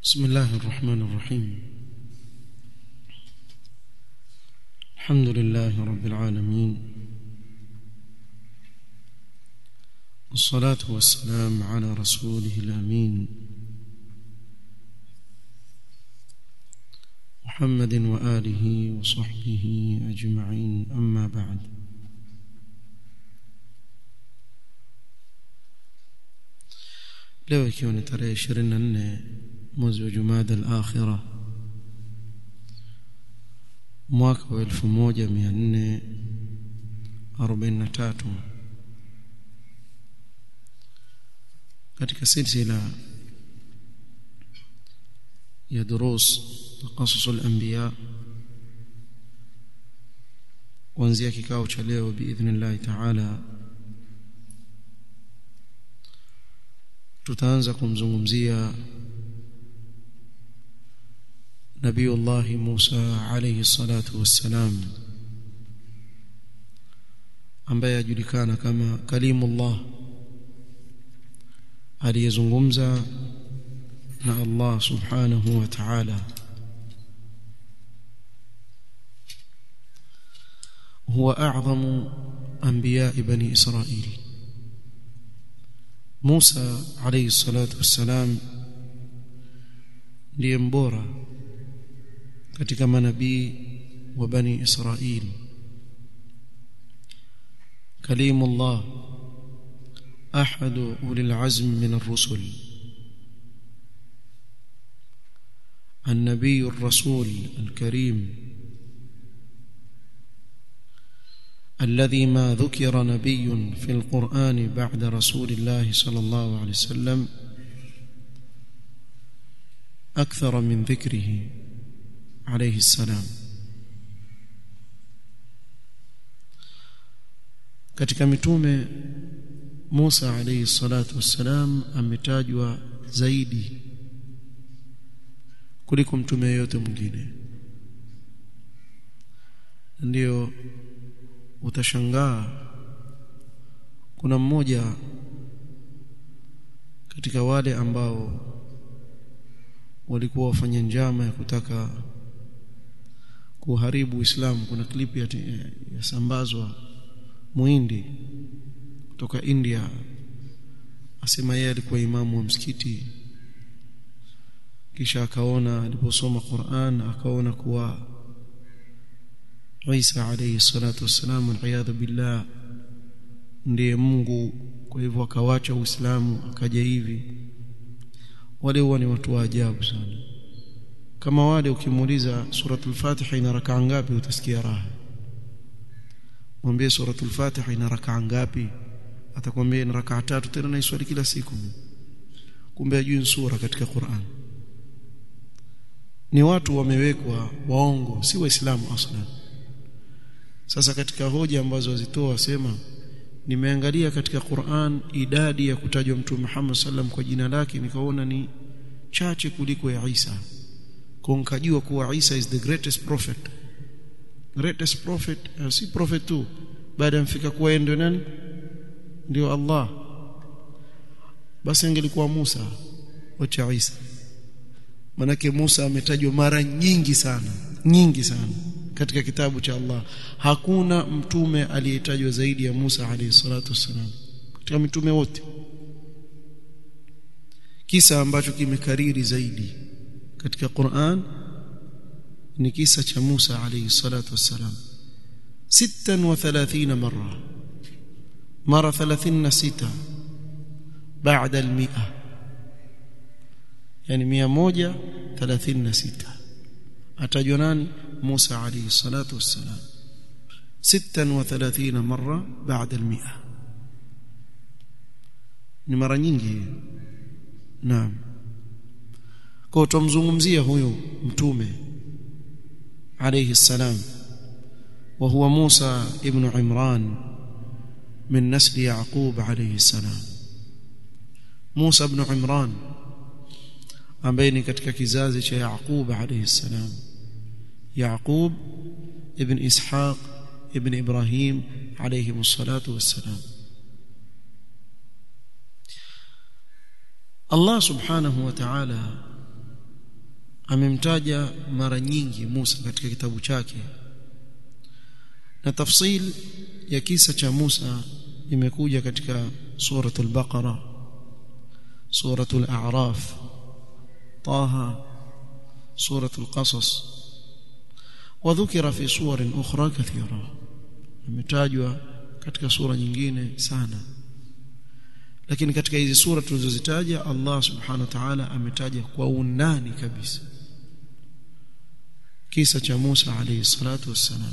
بسم الله الرحمن الرحيم الحمد لله رب العالمين والصلاة والسلام على رسوله الأمين محمد وآله وصحبه أجمعين أما بعد leo ikiwa ni tarehe 24 mwezi wa Jumada al-Akhira mwaka wa 1443 katika silsila ya durus taqasus al-anbiya kuanzia kikao cha leo biidhnillah ta'ala tutaanza kumzungumzia Nabiullah Musa alayhi salatu wassalam ambaye ajulikana kama kalimullah aliyezungumza na Allah subhanahu wa ta'ala هو أعظم أنبياء بني إسرائيل Musa alayhi salatu wassalam ndiye mbora katika manabii wa bani Israil kalimullah ahadu ulil azm min ar-rusul النبي الرسول الكريم الذي ما ذكر نبي في القرآن بعد رسول الله صلى الله عليه وسلم أكثر من ذكره عليه السلام katika mitume Musa alayhi salatu wassalam ametajwa zaidi kuliko mtume yote mwingine ndio utashangaa kuna mmoja katika wale ambao walikuwa wafanya njama ya kutaka kuharibu Uislamu kuna klipu yasambazwa muhindi kutoka India asema yeye alikuwa imamu wa msikiti kisha akaona aliposoma Qur'an akaona kuwa Isa alayhi salatu wassalam waliyadhu billah ndiye Mungu kwa hivyo akawacha Uislamu akaja hivi wale huwa ni watu wa ajabu sana kama wale ukimuuliza suratul Fatiha ina rakaa ngapi utasikia raha mwambie suratul Fatiha ina rakaa ngapi atakwambia ina rakaa tatu tena naiswali kila siku kumbe ajui sura katika Qur'an ni watu wamewekwa waongo si waislamu aslan sasa katika hoja ambazo wazitoa wasema nimeangalia katika Qur'an idadi ya kutajwa Mtume Muhammad sallam kwa jina lake nikaona ni chache kuliko ya Isa kwa nikajua kuwa Isa is the greatest prophet greatest prophet uh, si prophet tu baada mfika kuwa ndio nani ndio Allah basi angelikuwa Musa wacha Isa manake Musa ametajwa mara nyingi sana nyingi sana katika kitabu cha Allah hakuna mtume aliyetajwa zaidi ya Musa alayhi salatu wasalam katika mitume wote kisa ambacho kimekariri zaidi katika Qur'an ni kisa cha Musa alayhi salatu wasalam 36 mara mara 36 baada al-100 yani 136 atajwa nani موسى عليه الصلاة والسلام ستا وثلاثين مرة بعد المئة ni mara nyingi naam kwa tumzungumzia huyo mtume alayhi salam wa huwa Musa ibn Imran min nasli Yaqub alayhi salam Musa ibn Imran ambaye ni katika kizazi cha Yaqub alayhi salam يعقوب ابن إسحاق ابن إبراهيم عليهم الصلاة والسلام Allah subhanahu wa ta'ala amemtaja mara nyingi Musa katika kitabu chake na tafsil ya kisa cha Musa imekuja katika suratul Baqara suratul A'raf Taha suratul Qasas وذكر في صور أخرى كثيرة imetajwa katika sura nyingine sana lakini katika hizi sura tulizozitaja Allah subhanahu wa ta'ala ametaja kwa undani kabisa kisa cha Musa alayhi salatu wassalam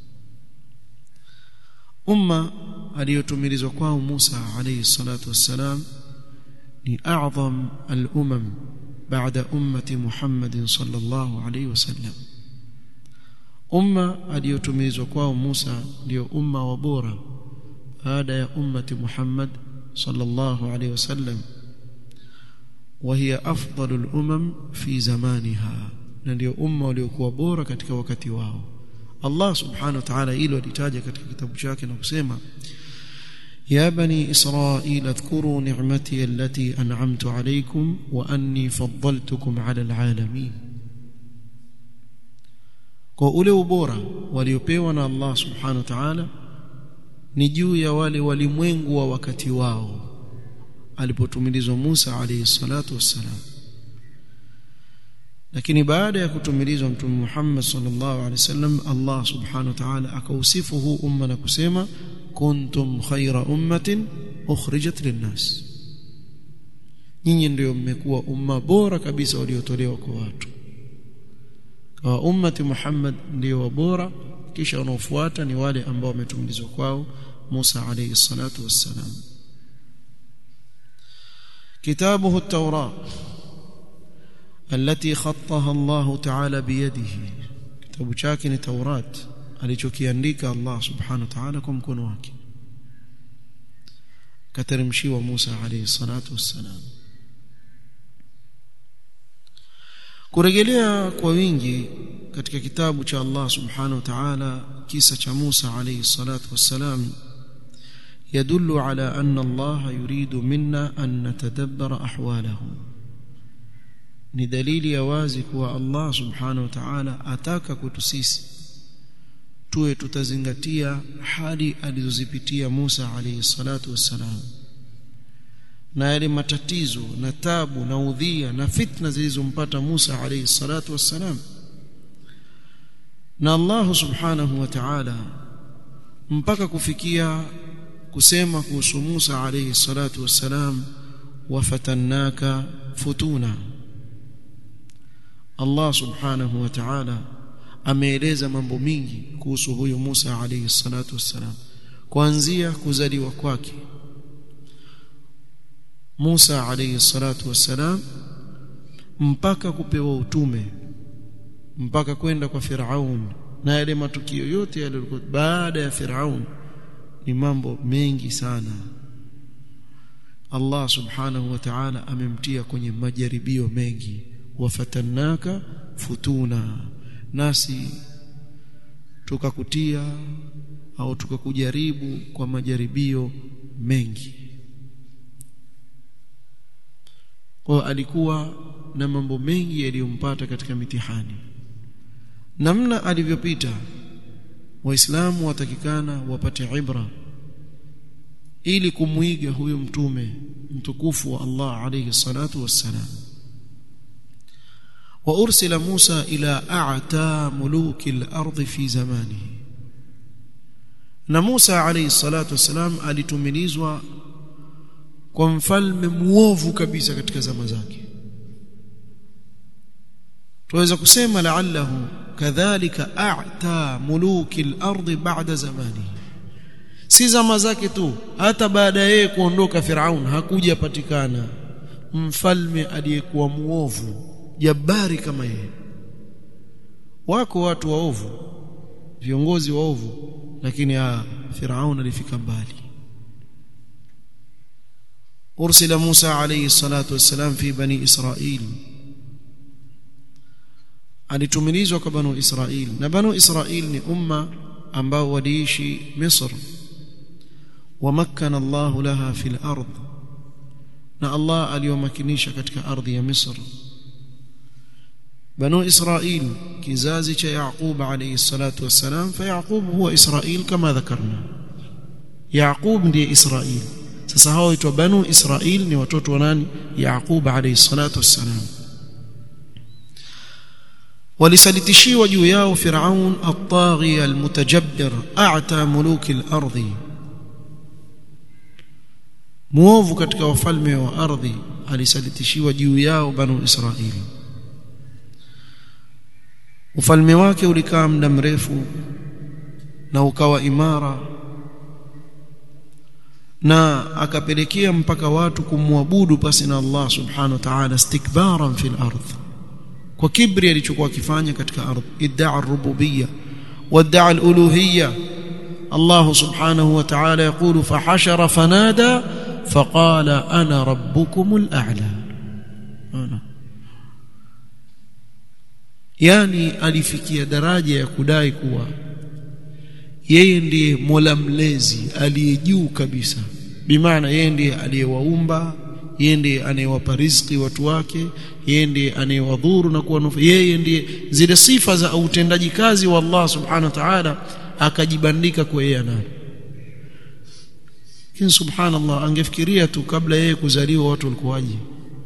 umma aliyotumilizwa kwao Musa alayhi salatu wassalam ni a'zam al-umam baada ummati Muhammad sallallahu alayhi wasallam umma aliyotumilizwa kwao Musa ndio umma wa bora baada ya ummati Muhammad sallallahu alayhi wasallam وهي أفضل الأمم في زمانها na ndio umma waliokuwa bora katika wakati wao Allah subhanahu wa ta'ala hilo alitaja katika kitabu chake na kusema يا بني إسرائيل اذكروا نعمتي التي أنعمت عليكم وأني فضلتكم على العالمين kwa ule ubora waliopewa na Allah subhanahu wa ta'ala ni juu ya wale walimwengu wa wakati wao alipotumilizwa Musa alayhi salatu wassalam lakini baada ya kutumilizwa mtume Muhammad sallallahu alaihi wasallam Allah subhanahu wa ta'ala akausifu huu umma na kusema kuntum khaira ummatin ukhrijat linnas nyinyi ndio mmekuwa umma bora kabisa waliotolewa kwa watu kwa ummati Muhammad ndio bora kisha wanaofuata ni wale ambao wametumilizwa kwao Musa alayhi salatu wassalam كتابه التوراة التي خطها الله تعالى بيده كتاب chake ni Taurat alichokiandika Allah subhanahu wa ta'ala kwa mkono wake kateremshiwa Musa alayhi salatu wassalam kurejelea kwa wingi katika kitabu cha Allah subhanahu wa ta'ala kisa cha Musa alayhi salatu wassalam يدل على أن الله يريد منا أن نتدبر أحواله ni dalili ya wazi kuwa Allah subhanahu wa ta'ala ataka kwetu sisi tuwe tutazingatia hali alizozipitia Musa alayhi salatu wassalam na yale matatizo na tabu na udhia na fitna zilizompata Musa alayhi salatu wassalam na Allah subhanahu wa ta'ala mpaka kufikia kusema kuhusu Musa alayhi salatu wassalam wafatannaka futuna Allah subhanahu wa ta'ala ameeleza mambo mingi kuhusu huyu Musa alayhi salatu wassalam kuanzia kuzaliwa kwake Musa alayhi salatu wassalam mpaka kupewa utume mpaka kwenda kwa Firaun na yale matukio yote yaliyokuwa baada ya Firaun ni mambo mengi sana Allah subhanahu wa ta'ala amemtia kwenye majaribio mengi wafatannaka futuna nasi tukakutia au tukakujaribu kwa majaribio mengi kwa alikuwa na mambo mengi yaliyompata katika mitihani namna alivyopita waislamu watakikana wapate ibra ili kumwiga huyu mtume mtukufu wa Allah alayhi salatu wassalam وارسل موسى الى اعتى ملوك الارض في زمانه na Musa alayhi salatu wasalam alitumilizwa kwa mfalme muovu kabisa katika zama zake tuweza kusema la'allahu kadhalika a'ta muluki al-ard ba'da zamani si zama zake tu hata baada yeye kuondoka Firaun hakuja patikana mfalme aliyekuwa muovu jabari kama yeye wako watu waovu viongozi waovu lakini ah Firaun alifika mbali ursila Musa alayhi salatu wassalam fi bani Israil alitumilizwa kwa banu Israil na banu Israil ni umma ambao waliishi Misr ومكن الله لها في الأرض na Allah aliyomakinisha katika ardhi ya Misr بنو إسرائيل كزازي يعقوب عليه الصلاة والسلام فيعقوب هو إسرائيل كما ذكرنا يعقوب ndiye Israel sasa hao waitwa banu Israel ni watoto wa nani Yaqub alayhi salatu wassalam walisalitishiwa juu yao Firaun at-taghi al-mutajabbir a'ta muluki al-ardhi muovu katika wafalme wa ardhi alisalitishiwa juu yao banu Israeli ufalme wake ulikaa muda mrefu na ukawa imara na akapelekea mpaka watu kumwabudu pasi na Allah subhanahu wa ta'ala istikbaran fil ardh kwa kibri alichokuwa akifanya katika ardhi idda'a ar-rububiyya wadda'a al-uluhiyya Allah subhanahu wa ta'ala yaqulu fahashara fanada faqala ana rabbukumul a'la ana yani alifikia daraja ya kudai kuwa yeye ndiye Mola mlezi aliye juu kabisa bimaana yeye ndiye aliyewaumba yeye ndiye anayewapa riziki watu wake yeye ndiye anayewadhuru na kuwanufa yeye ndiye zile sifa za utendaji kazi wa Allah subhanahu wa ta'ala akajibandika kwa yeye anayo lakini subhanallah angefikiria tu kabla yeye kuzaliwa watu walikuwaje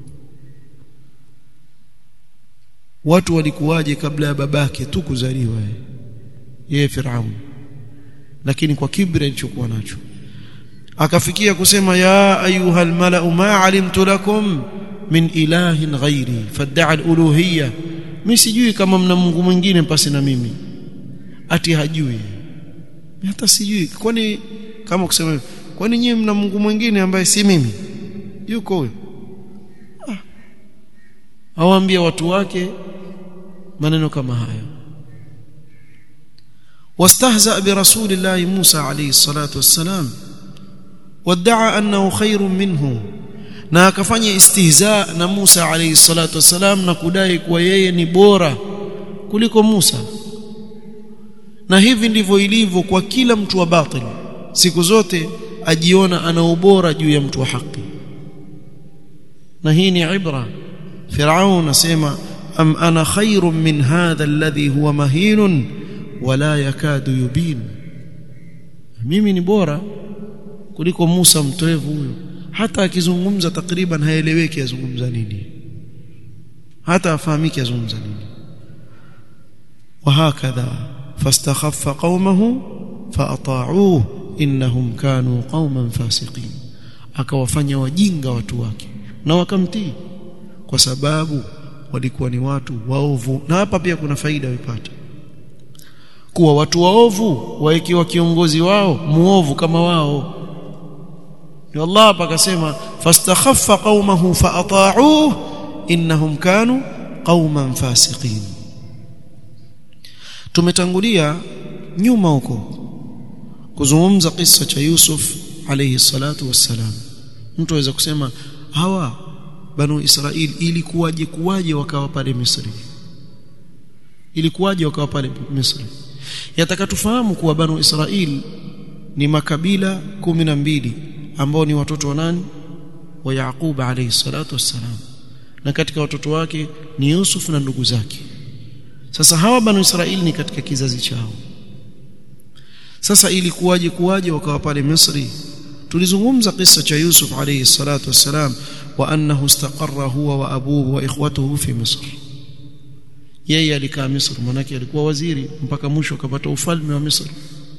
watu walikuwaje kabla ya babake tu kuzaliwa yeye Firaun lakini kwa kibri alichokuwa nacho akafikia kusema ya ayuha almalau ma alimtu lakum min ilahin ghairi fadda'a aluluhiyya mimi sijui kama mna Mungu mwingine pasi na mimi ati hajui hata sijui kwani kama kusema kwani nyinyi mna Mungu mwingine ambaye si mimi yuko huyo ah. awaambia watu wake maneno kama hayo واستهزأ برسول الله موسى عليه الصلاة والسلام وادعى أنه خير منه na akafanya istihza na Musa alayhi salatu wasalam na kudai kuwa yeye ni bora kuliko Musa na hivi ndivyo ilivyo kwa kila mtu wa batil siku zote ajiona ana ubora juu ya mtu wa haki na hii ni ibra Firaun asema am ana khairun min hadha alladhi huwa mahinun wala yakadu yubin mimi ni bora kuliko Musa mtoevu huyo hata akizungumza takriban haeleweki azungumza nini hata afahamiki azungumza nini وهكذا فاستخف قومه فاطاعوه انهم كانوا قوما فاسقين akawafanya wajinga watu wake na wakamtii kwa sababu walikuwa ni watu waovu na hapa pia kuna faida wipata kuwa watu waovu waikiwa kiongozi wao muovu kama wao ndio Allah hapa akasema fastakhaffa qaumahu faata'uhu innahum kanu qauman fasiqin tumetangulia nyuma huko kuzungumza kisa cha Yusuf alayhi salatu wassalam mtu aweza kusema hawa banu Israil ilikuwaje kuwaje wakawa pale Misri ilikuwaje wakawa pale Misri yataka tufahamu kuwa banu Israil ni makabila kumi na mbili ambao ni watoto wa nani wa Yaqub alayhi salatu wassalam na katika watoto wake ni Yusuf na ndugu zake sasa hawa banu Israili ni katika kizazi chao sasa ilikuwaje kuwaje wakawa pale Misri tulizungumza kisa cha Yusuf alayhi salatu wassalam wa annahu istaqarra huwa wa abuhu wa ikhwatuhu fi Misr yeye alikaa Misri manake alikuwa waziri mpaka mwisho akapata ufalme wa Misri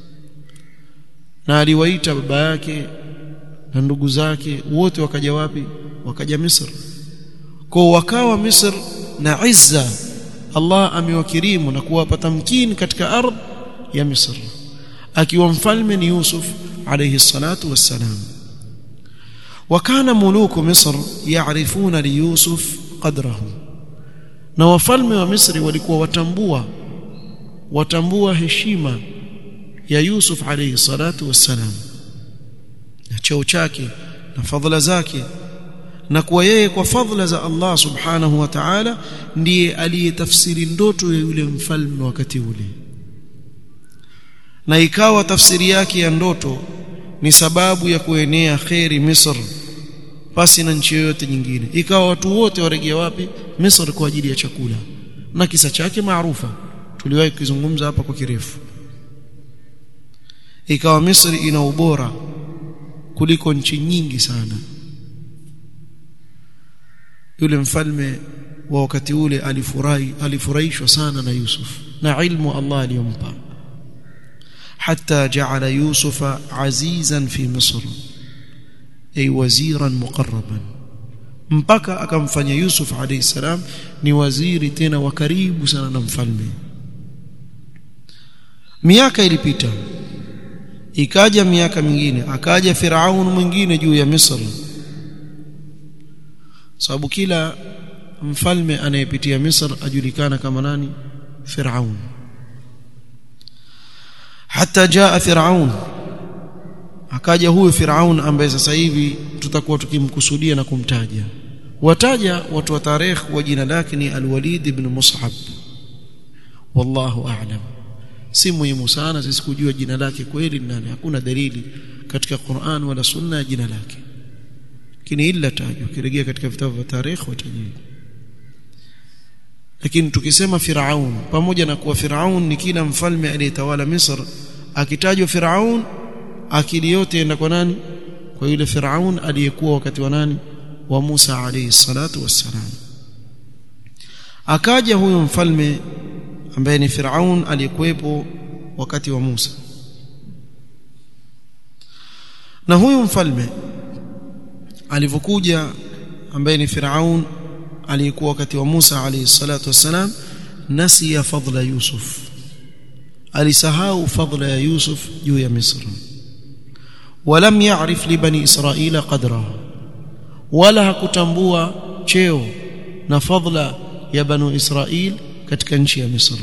na aliwaita baba yake na ndugu zake wote wakaja wapi wakaja Misri kwa wakawa Misri na izza Allah amewakirimu na kuwapa tamkini katika ardhi ya Misri akiwa mfalme ni Yusuf alayhi salatu wassalam وكان ملوك مصر يعرفون ليوسف قدره na wafalme wa Misri walikuwa watambua watambua heshima ya Yusuf alayhi salatu wassalam na cheo chake na fadhila zake na kuwa yeye kwa fadhila za Allah subhanahu wa ta'ala ndiye aliyetafsiri ndoto ya yule mfalme wakati ule na ikawa tafsiri yake ya ndoto ni sababu ya kuenea kheri Misri pasi na nchi yoyote nyingine ikawa watu wote waregea wapi Misri kwa ajili ya chakula na kisa chake maarufa tuliwahi kuzungumza hapa kwa kirefu ikawa Misri ina ubora kuliko nchi nyingi sana yule mfalme wa wakati ule alifurahi alifurahishwa sana na Yusuf na ilmu Allah aliyompa حتى جعل يوسف عزيزا في مصر أي وزيرا مقربا mpaka akamfanya Yusuf alayhi salam ni waziri tena wa karibu sana na mfalme miaka ilipita ikaja miaka mingine akaja Firaun mwingine juu ya Misri sababu kila mfalme anayepitia Misri ajulikana kama nani Firaun hata jaa Firaun akaja huyo Firaun ambaye sasa hivi tutakuwa tukimkusudia na kumtaja wataja watu wa tarehe wa jina lake ni Al-Walid ibn Mus'ab wallahu a'lam si muhimu sana sisi kujua jina lake kweli nani hakuna dalili katika Qur'an wala sunna ya jina lake lakini illa tajwa kirejea katika vitabu vya tarehe watajua lakini tukisema Firaun pamoja na kuwa Firaun ni kila mfalme aliyetawala Misri akitajwa Firaun akili yote enda kwa nani kwa yule Firaun aliyekuwa wakati wa nani wa Musa alayhi salatu wassalam akaja huyo mfalme ambaye ni Firaun aliyekuwepo wakati wa Musa na huyu mfalme alivyokuja ambaye ni Firaun aliyekuwa wakati wa Musa alayhi salatu wassalam nasiya fadla Yusuf alisahau fadla ya Yusuf juu ya Misri ولم يعرف لبني إسرائيل قدره ولا hakutambua cheo na fadla ya banu Israil katika nchi ya Misri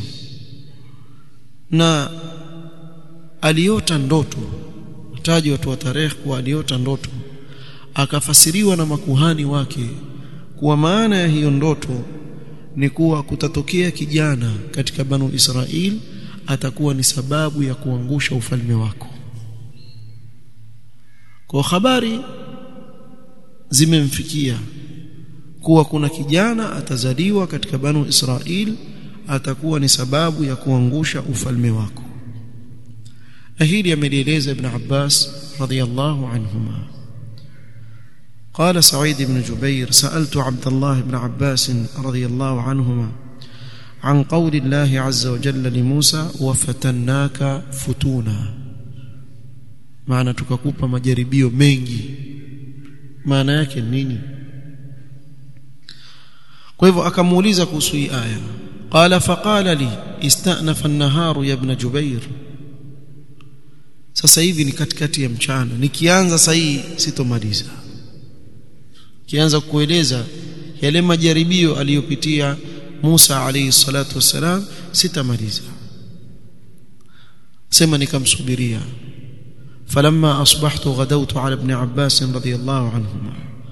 na aliota ndoto taji watu wa tarehe kuwa aliota ndoto akafasiriwa na makuhani wake kuwa maana ya hiyo ndoto ni kuwa kutatokea kijana katika banu Israil atakuwa ni sababu ya kuangusha ufalme wako kwa habari zimemfikia kuwa kuna kijana atazaliwa katika banu Israil atakuwa ni sababu ya kuangusha ufalme wako na hili amelieleza ibn Abbas radiyallahu anhuma قال سعيد بن جبير سألت عبد الله بن عباس رضي الله عنهما عن قول الله عز وجل لموسى وفتناك فتونا maana tukakupa majaribio mengi maana yake nini kwa hivyo akamuuliza kuhusu hii aya qala faqala li istanafa an-naharu ya ibn jubair sasa hivi ni katikati ya mchana nikianza sasa hii sitomaliza kianza kueleza yale majaribio aliyopitia Musa alayhi salatu wassalam sitamaliza sema nikamsubiria فلما أصبحت غدوت على ابن عباس رضي الله عنهما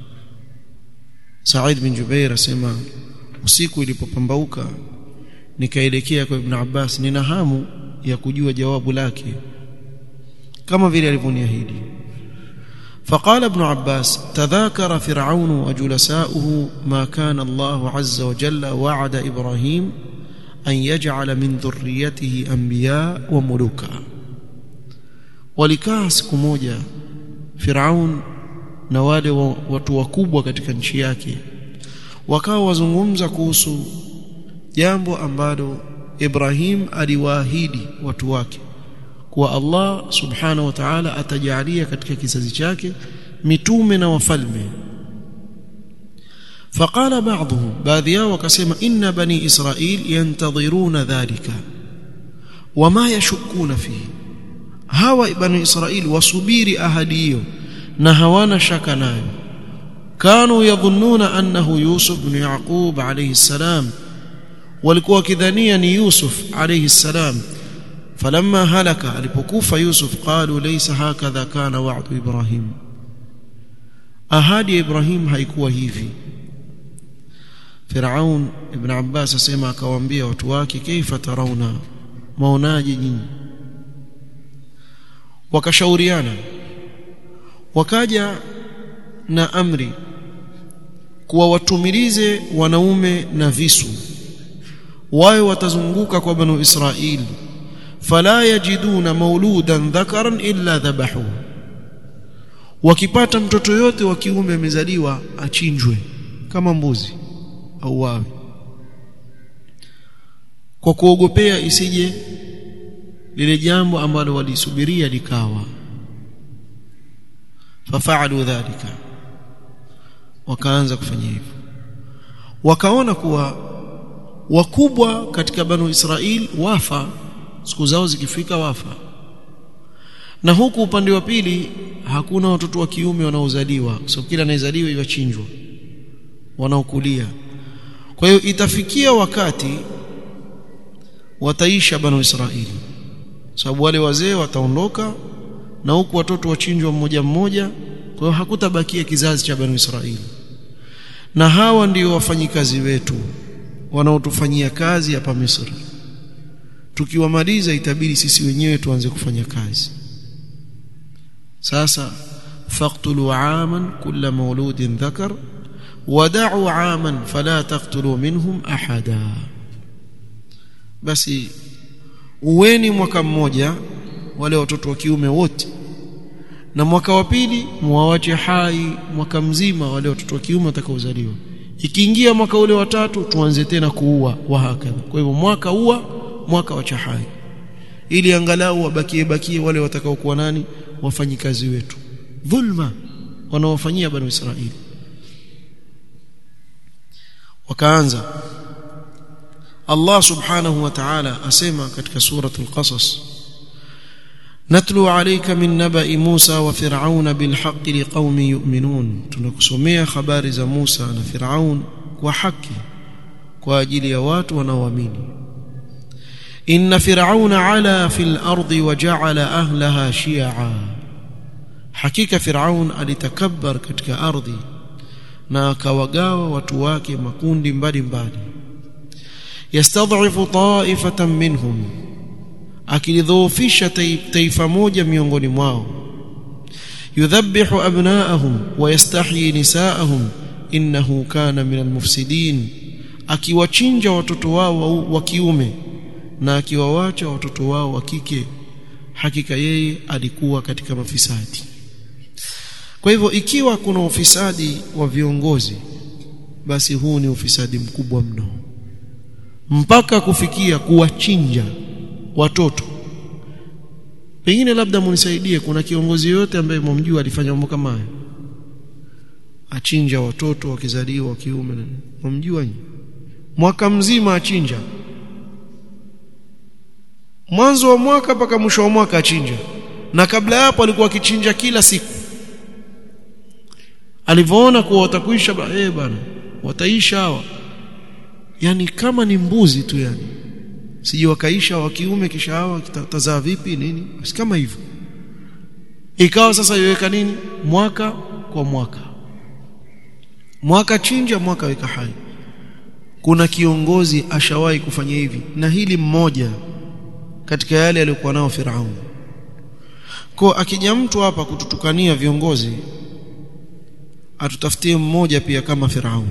سعيد بن جبير سما usiku ilipopambauka nikaelekea kwa ibn Abbas nina hamu ya kujua jawabu lake kama vile alivyoniahidi فقال ابن عباس تذاكر فرعون وجلساؤه ما كان الله عز وجل وعد إبراهيم أن يجعل من ذريته أنبياء وملوكا walikaa siku moja Firaun na wale watu wakubwa katika nchi yake wakawa wazungumza kuhusu jambo ambalo Ibrahim aliwaahidi watu wake kuwa Allah subhanahu wa ta'ala atajalia katika kizazi chake mitume na wafalme فقال بعضهم baadhi yao wakasema inna bani israil yantadhiruna dhalika wama yashukuna fihi hawa bani israil wasubiri ahadi hiyo na hawana shaka nayo kanu yadhunnuna annahu yusuf ibn yaqub alayhi salam walikuwa wakidhania ni yusuf alayhi salam falamma halaka alipokufa yusuf qalu laysa hakadha kana wa'du ibrahim ahadi ya ibrahim haikuwa hivi Firaun ibn Abbas asema akawaambia watu wake kaifa tarauna maonaje nyinyi wakashauriana wakaja na amri kuwa watumilize wanaume na visu wao watazunguka kwa banu Israil fala yajiduna mauludan dhakaran illa dhabahu wakipata mtoto yote wa kiume amezaliwa achinjwe kama mbuzi au wawe kwa kuogopea isije lile jambo ambalo walisubiria likawa fafaalu dhalika wakaanza kufanya hivyo wakaona kuwa wakubwa katika banu Israil wafa siku zao zikifika wafa na huku upande wa pili hakuna watoto wa kiume wanaozaliwa kwa sababu kila anayezaliwa yachinjwa wanaokulia kwa hiyo itafikia wakati wataisha banu Israili sababu wale wazee wataondoka na huku watoto wachinjwa mmoja mmoja kwa hiyo hakutabakia kizazi cha banu Israili na hawa ndio wafanyikazi wetu wanaotufanyia kazi hapa Misri tukiwamaliza itabidi sisi wenyewe tuanze kufanya kazi sasa faqtulu aman kulla mauludin dhakar wada'u aman fala taqtulu minhum ahada basi uweni mwaka mmoja wale watoto wa kiume wote na mwaka wa pili muwawache hai mwaka mzima wale watoto wa kiume watakaozaliwa ikiingia mwaka ule wa tatu tuanze tena kuua wahakadha kwa hivyo mwaka ua mwaka wa chahai ili angalau wabakie bakie wale watakaokuwa nani wafanyikazi wetu dhulma wanaowafanyia banu Israili wakaanza Allah subhanahu wa ta'ala asema katika suratul qasas natlu alayka min naba'i Musa wa Fir'auna bil haqqi liqaumin yu'minun tunakusomea habari za Musa na Fir'aun kwa haki kwa ajili ya watu wanaoamini inna fir'auna ala fil ardi wa ja'ala ahlaha shi'a hakika Fir'aun alitakabbar katika ardhi na akawagawa watu wake makundi mbalimbali yastadhifu ta'ifatan minhum akilidhoofisha taifa moja miongoni mwao yudhabbihu abna'ahum wa yastahyi nisa'ahum innahu kana minal mufsidin akiwachinja watoto wao wa kiume na akiwawacha watoto wao wa kike hakika yeye alikuwa katika mafisadi kwa hivyo ikiwa kuna ufisadi wa viongozi basi huu ni ufisadi mkubwa mno mpaka kufikia kuwachinja watoto pengine labda munisaidie kuna kiongozi yote ambaye mumjua alifanya mambo kama hayo achinja watoto wakizaliwa wa kiume mumjua mwaka mzima achinja mwanzo wa mwaka mpaka mwisho wa mwaka achinja na kabla hapo alikuwa akichinja kila siku alivyoona kuwa watakuisha eh bana wataisha hawa yani kama ni mbuzi tu yani sije wakaisha wa kiume kisha hawa kitazaa vipi nini basi kama hivyo ikawa sasa iweka nini mwaka kwa mwaka mwaka chinja mwaka weka hai kuna kiongozi ashawahi kufanya hivi na hili mmoja katika yale aliyokuwa nao Firaun kwa akija mtu hapa kututukania viongozi atutafutie mmoja pia kama Firaun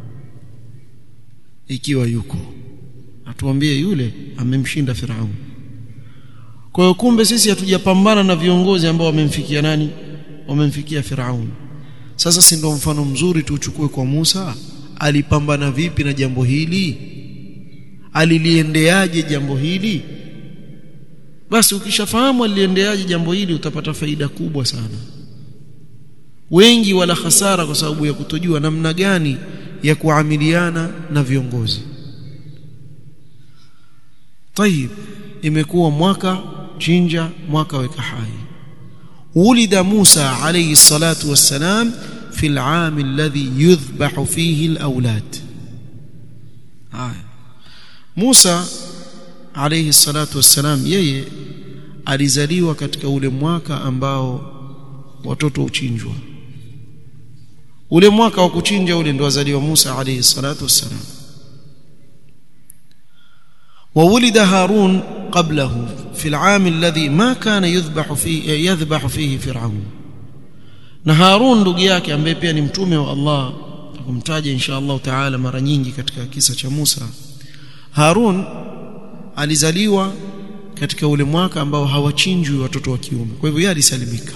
ikiwa yuko atuambie yule amemshinda Firaun kwa hiyo kumbe sisi hatujapambana na viongozi ambao wamemfikia nani wamemfikia Firaun sasa si ndio mfano mzuri tuchukue kwa Musa alipambana vipi na jambo hili aliliendeaje jambo hili basi ukishafahamu aliendeaje jambo hili utapata faida kubwa sana wengi wala hasara kwa sababu ya kutojua namna gani ya kuamiliana na viongozi طيب imekuwa mwaka chinja mwaka weka hai ولد موسى عليه الصلاة والسلام في العام الذي يذبح فيه الأولاد آه. موسى عليه الصلاة والسلام yeye alizaliwa katika ule mwaka ambao watoto uchinjwa ule mwaka wa kuchinja ule ndo azaliwa Musa alayhi salatu wassalam وولد هارون قبله في العام الذي ما كان يذبح فيه يذبح فيه فرعون na Harun ndugu yake ambaye pia ni mtume wa Allah tukumtaja insha Allah taala mara nyingi katika kisa cha Musa Harun alizaliwa katika ule mwaka ambao hawachinjwi watoto wa kiume kwa hivyo yeye alisalimika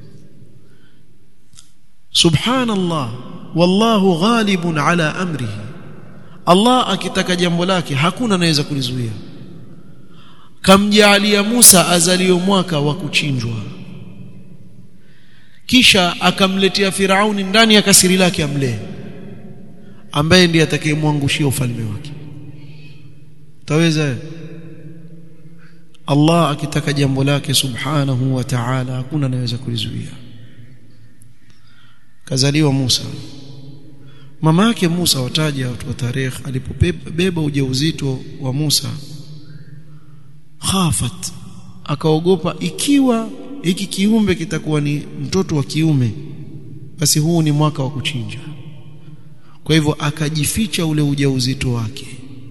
subhanallah wallahu ghalibun ala amrihi Allah akitaka jambo lake hakuna anaweza kulizuia kamjaalia Musa azalio mwaka wa kuchinjwa kisha akamletea Firauni ndani ya kasiri lake amlee ambaye ndiye atakayemwangushia ufalme wake taweza Allah akitaka jambo lake subhanahu wa ta'ala hakuna anaweza kulizuia kazaliwa Musa mama yake Musa wataja watu wa tarehe alipobeba ujauzito wa Musa khafat akaogopa ikiwa hiki kiumbe kitakuwa ni mtoto wa kiume basi huu ni mwaka wa kuchinja kwa hivyo akajificha ule ujauzito wake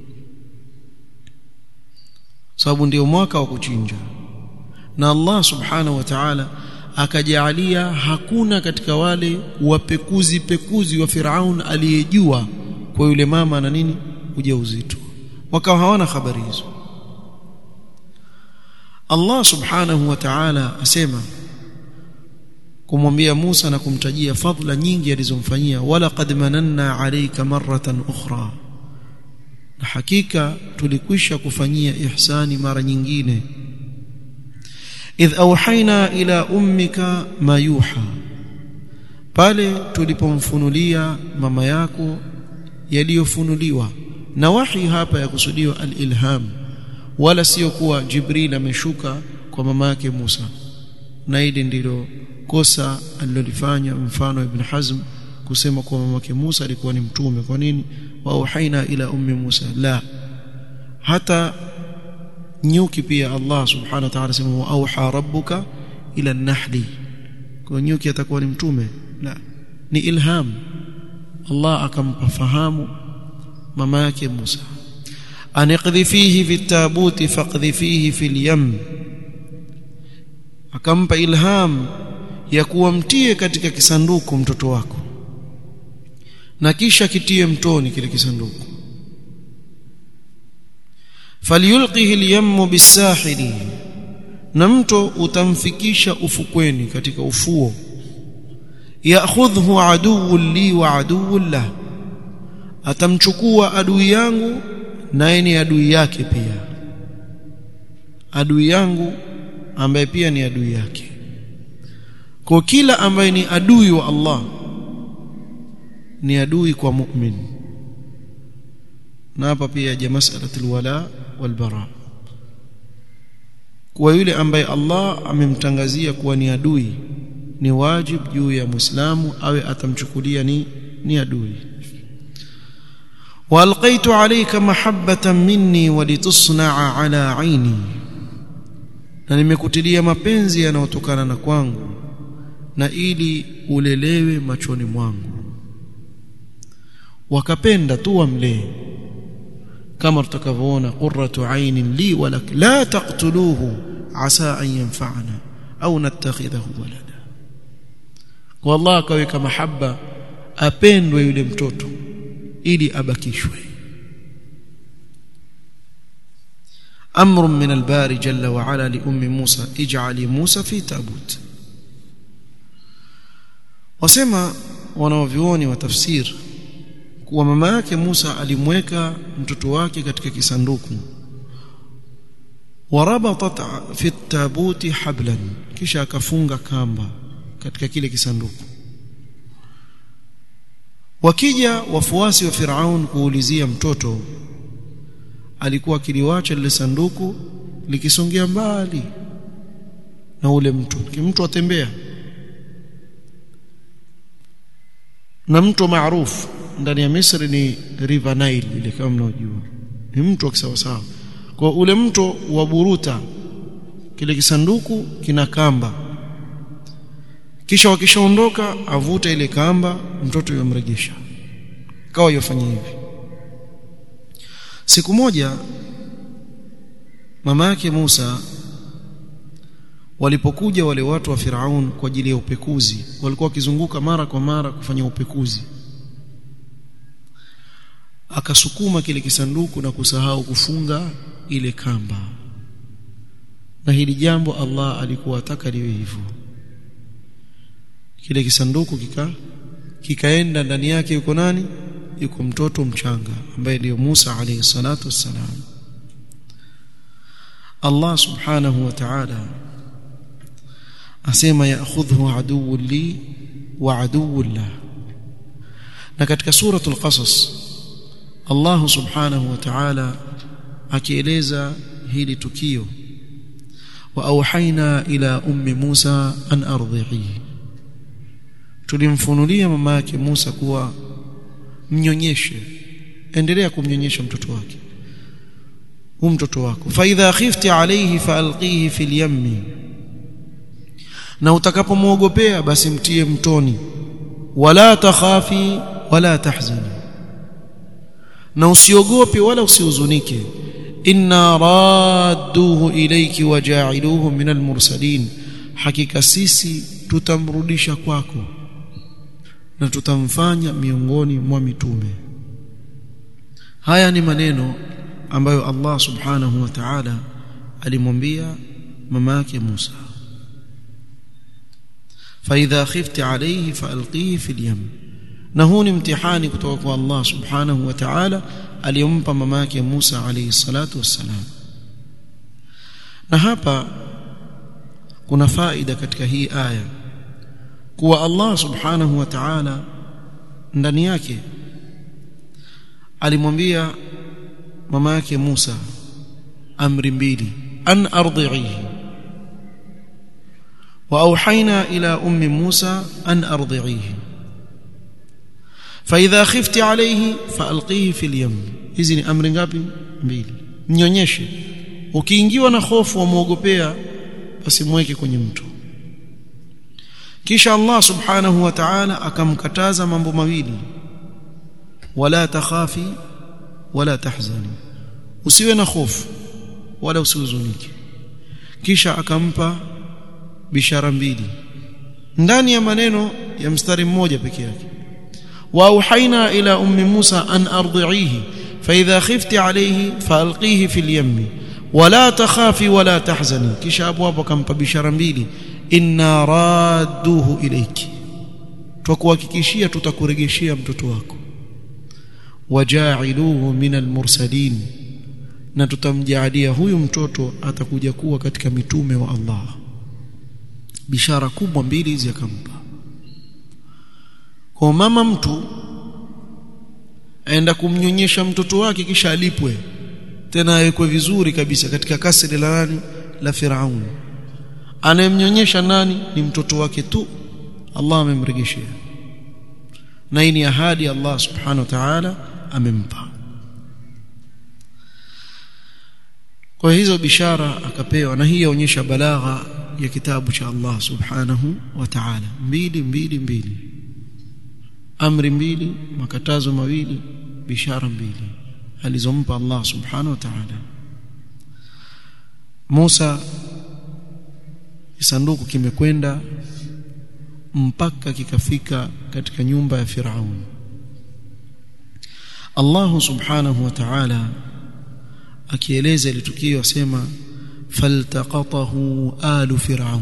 sababu ndio mwaka wa kuchinja na Allah subhanahu wa ta'ala akajaalia hakuna katika wale wapekuzi pekuzi wa Firaun aliyejua kwa yule mama na nini ujauzito wakawa hawana habari hizo Allah subhanahu wa ta'ala asema kumwambia Musa na kumtajia fadhila nyingi alizomfanyia wala qad mananna alayka marratan ukhra na hakika tulikwisha kufanyia ihsani mara nyingine idh auhaina ila ummika ma yuha pale tulipomfunulia mama yako yaliyofunuliwa na wahi hapa ya kusudiwa al-ilham wala sio kuwa Jibril ameshuka kwa mama yake Musa na hili ndilo kosa alilolifanya mfano Ibn Hazm kusema kwa mama yake Musa alikuwa ni mtume kwa nini wa auhaina ila ummi Musa la hata nyuki pia Allah subhanahu wa ta'ala sema wa auha rabbuka ila an-nahli kwa nyuki atakuwa ni mtume la ni ilham Allah akampa fahamu mama yake Musa aniqdhifihi fi tabuti faqdhifihi fil yam akampa ilham ya kuwamtie katika kisanduku mtoto wako na kisha kitie mtoni kile kisanduku falyulqihi al-yammu bis-sahili na mto utamfikisha ufukweni katika ufuo ya'khudhu aduwwun li wa aduwwun lah atamchukua adui yangu naye ni adui yake pia adui yangu ambaye pia ni adui yake kwa kila ambaye ni adui wa Allah ni adui kwa mu'min na hapa pia ya masalatul wala wal bara kwa yule ambaye Allah amemtangazia kuwa ni adui ni wajib juu ya muislamu awe atamchukulia ni ni adui والقيت عليك محبه مني ولتصنع على عيني na nimekutilia mapenzi yanayotokana na kwangu na ili ulelewe machoni mwangu wakapenda tu wamlee kama tutakavyoona qurratu ainin li walak la taqtuluhu asa an yanfa'ana au nattakhidhahu walada wallah akaweka mahaba apendwe yule mtoto ili abakishwe امر من الباري جل وعلا لام موسى اجعلي موسى في تابوت wasema wanaovioni wa tafsir kuwa mama yake Musa alimweka mtoto wake katika kisanduku warabatat fi tabuti hablan kisha akafunga kamba katika kile kisanduku wakija wafuasi wa Firaun kuulizia mtoto alikuwa kiliwacha lile sanduku likisongea mbali na ule mtu mtu atembea na mto maarufu ndani ya Misri ni River Nile ile kama mnaojua ni mto wa kisawasawa kwa ule mto wa Buruta kile kisanduku kina kamba kisha wakishaondoka avuta ile kamba mtoto yomrejesha kawa yofanya hivi siku moja mama yake Musa walipokuja wale watu wa Firaun kwa ajili ya upekuzi walikuwa wakizunguka mara kwa mara kufanya upekuzi akasukuma kile kisanduku na kusahau kufunga ile kamba na hili jambo Allah alikuwa ataka liwe hivyo kile kisanduku kika kikaenda ndani yake yuko nani yuko mtoto mchanga ambaye ndio Musa alayhi salatu wassalam Allah subhanahu wa ta'ala asema ya'khudhu aduwwun li wa aduwwun la na katika suratul qasas Allah subhanahu wa ta'ala akieleza hili tukio wa auhaina ila ummi Musa an ardhihi tulimfunulia mama yake Musa kuwa mnyonyeshe endelea kumnyonyesha mtoto wake hu mtoto wako fa idha khifti alayhi faalqihi fil yammi na utakapomwogopea basi mtie mtoni wala takhafi wala tahzani na usiogope wala usihuzunike inna radduhu ilayki waja'iluhu min almursalin hakika sisi tutamrudisha kwako na tutamfanya miongoni mwa mitume haya ni maneno ambayo Allah subhanahu wa ta'ala alimwambia mama yake Musa فاذا خفت عليه فالقيه في اليم na huu ni mtihani kutoka kwa Allah subhanahu wa ta'ala aliyompa mama yake Musa alayhi salatu wassalam na hapa kuna faida katika hii aya kuwa Allah subhanahu wa ta'ala ndani yake alimwambia mama yake Musa amri mbili an ardhihi wa auhaina ila ummi Musa an ardhihi فاذا خفت عليه فالقيه في اليم hizi ni amri ngapi mbili mnyonyeshe ukiingiwa na hofu umuogopea basi mweke kwenye mto kisha Allah subhanahu wa ta'ala akamkataza mambo mawili wala takhafi wala tahzani usiwe na hofu wala usihuzunike kisha akampa bishara mbili ndani ya maneno ya mstari mmoja peke yake واوحينا الى ام موسى ان ارضعيه فاذا خفت عليه فالقيه في اليم ولا تخافي ولا تحزني kisha hapo hapo akampa bishara mbili inna radduhu ilayki twakuhakikishia tutakurejeshia mtoto wako waja'iluhu min almursalin na tutamjaalia huyu mtoto atakuja kuwa katika mitume wa Allah bishara kubwa mbili hizi akampa kwa mama mtu aenda kumnyonyesha mtoto wake kisha alipwe tena awekwe vizuri kabisa katika kasri la nani la Firaun anayemnyonyesha nani ni mtoto wake tu Allah amemregeshea na hii ni ahadi Allah subhanahu wa ta'ala amempa kwa hizo bishara akapewa na hii yaonyesha balagha ya kitabu cha Allah subhanahu wa ta'ala mbili mbili mbili amri mbili makatazo mawili bishara mbili alizompa Allah subhanahu wa ta'ala Musa kisanduku kimekwenda mpaka kikafika katika nyumba ya Firaun Allah subhanahu wa ta'ala akieleza ile tukio asema faltaqatahu alu fir'aun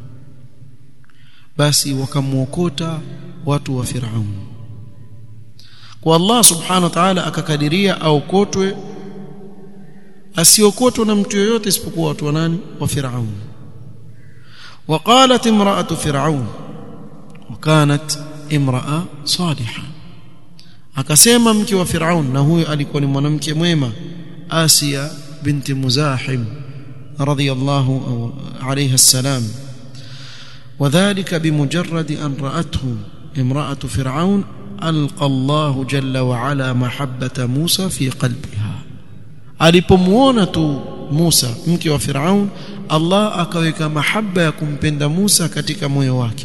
basi wakamuokota watu wa Firaun kwa Allah subhanahu wa ta'ala akakadiria aokotwe asiokotwe na mtu yoyote isipokuwa watu wa nani wa Firaun وقالت امراه فرعون وكانت امراه صالحه akasema mke wa Firaun na huyo alikuwa ni mwanamke mwema Asia binti Muzahim radhiyallahu alayha salam وذلك بمجرد أن رأته امرأة فرعون ألقى الله جل وعلا محبة موسى في قلبها alipomuona tu Musa mke wa Firaun Allah akaweka mahaba ya kumpenda Musa katika moyo wake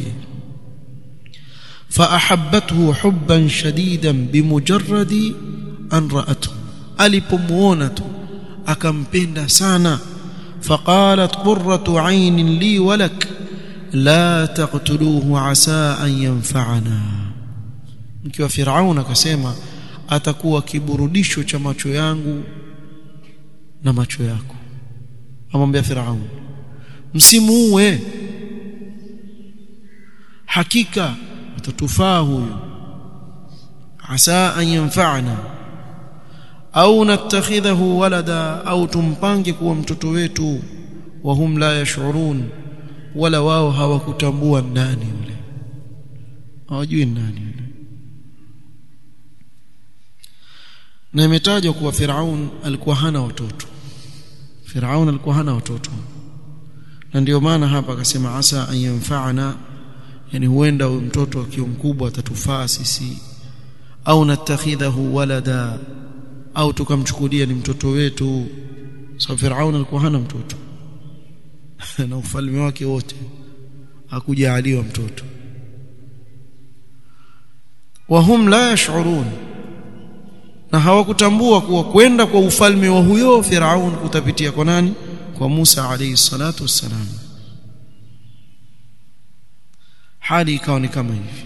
فأحبته حبا شديدا بمجرد أن رأته alipomuona tu akampenda sana فقالت قرة عين لي ولك لا تقتلوه عسى أن ينفعنا mke wa Firaun akasema atakuwa kiburudisho cha macho yangu na macho yako amwambia Firaun msimuue hakika atatufaa huyu asa an yanfa'ana au natakhidhahu walada au tumpange kuwa mtoto wetu wa hum la yash'urun wala wao hawakutambua nani yule hawajui nani yule na imetajwa kuwa Firaun alikuwa hana watoto Firaun alikuwa hana watoto na ndio maana hapa akasema asa an yanfa'ana yani huenda huyo mtoto akiwa mkubwa atatufaa sisi au natakhidhahu walada au tukamchukulia ni mtoto wetu sababu Firaun alikuwa hana mtoto na ufalme wake wote hakujaaliwa mtoto wahum la yash'urun na hawakutambua kuwa kwenda kwa ufalme wa huyo Firaun kutapitia kwa nani kwa Musa alayhi salatu wassalam hali ikawa ni kama hivi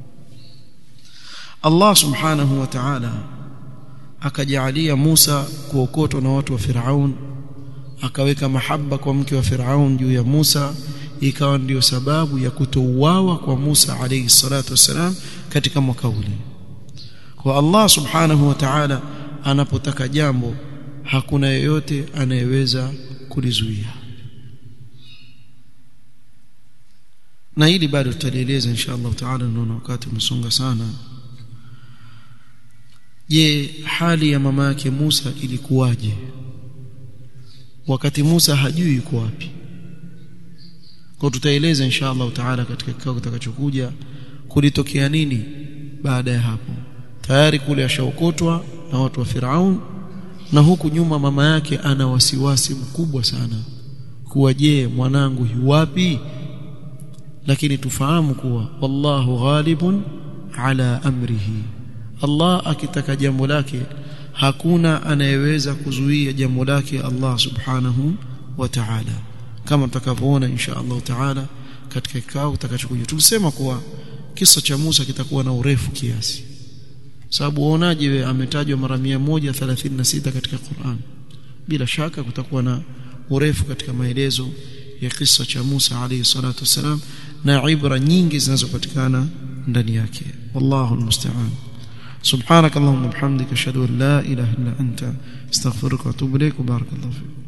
Allah subhanahu wa ta'ala akajalia Musa kuokotwa na watu wa Firaun akaweka mahaba kwa mke wa Firaun juu ya Musa ikawa ndiyo sababu ya kutouawa kwa Musa alayhi salatu wassalam katika mwaka ule kwa Allah subhanahu wa ta'ala anapotaka jambo hakuna yeyote anayeweza kulizuia na hili bado tutalieleza insha Allah taala naona wakati umesonga sana je hali ya mama yake Musa ilikuwaje wakati Musa hajui yuko wapi kwa tutaeleza insha Allah taala katika kikao kitakachokuja kulitokea nini baada ya hapo tayari kule ashaokotwa na watu wa Firaun na huku nyuma mama yake ana wasiwasi mkubwa sana kuwa je mwanangu yuwapi lakini tufahamu kuwa wallahu ghalibun ala amrihi Allah akitaka jambo lake hakuna anayeweza kuzuia jambo lake Allah subhanahu wa ta'ala kama tutakavyoona insha Allah ta'ala katika kikao kitakachokuja tulisema kuwa kisa cha Musa kitakuwa na urefu kiasi sababu uonaje wewe ametajwa mara 136 katika Qur'an bila shaka kutakuwa na urefu katika maelezo ya kisa cha Musa alayhi salatu wasalam na ibra nyingi zinazopatikana ndani yake wallahu almusta'an سبحانك اللهم وبحمدك اشهد ان لا اله الا انت استغفرك واتوب اليك وبارك الله فيك